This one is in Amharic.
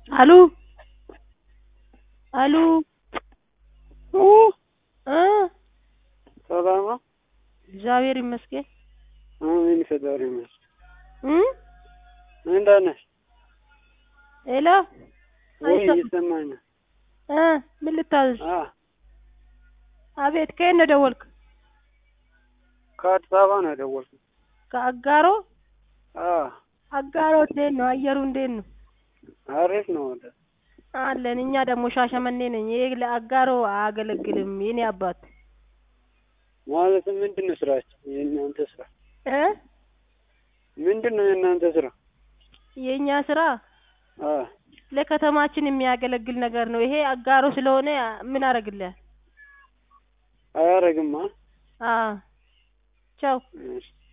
አሉ አሉ ኦ እ ሰላም ነው? እግዚአብሔር ይመስገን አሜን ፈጣሪ ይመስገን። እ እንደት ነሽ? ሄሎ ወይ አይሰማም እየሰማኝ ነው። እ ምን ልታዘዝ? አ አቤት ከየት ነው ደወልክ? ከአዲስ አበባ ነው የደወልኩት። ከአጋሮ አ አጋሮ እንዴት ነው አየሩ እንዴት ነው? አሪፍ ነው ወደ አለን እኛ ደግሞ ሻሸመኔ ነኝ። ይሄ ለአጋሮ አያገለግልም የኔ አባት ማለት ምንድን ነው ስራችሁ? የእናንተ ስራ እ ምንድን ነው የእናንተ ስራ? የእኛ ስራ አ ለከተማችን የሚያገለግል ነገር ነው። ይሄ አጋሮ ስለሆነ ምን አደርግልህ? አያረግማ። አ ቻው እሺ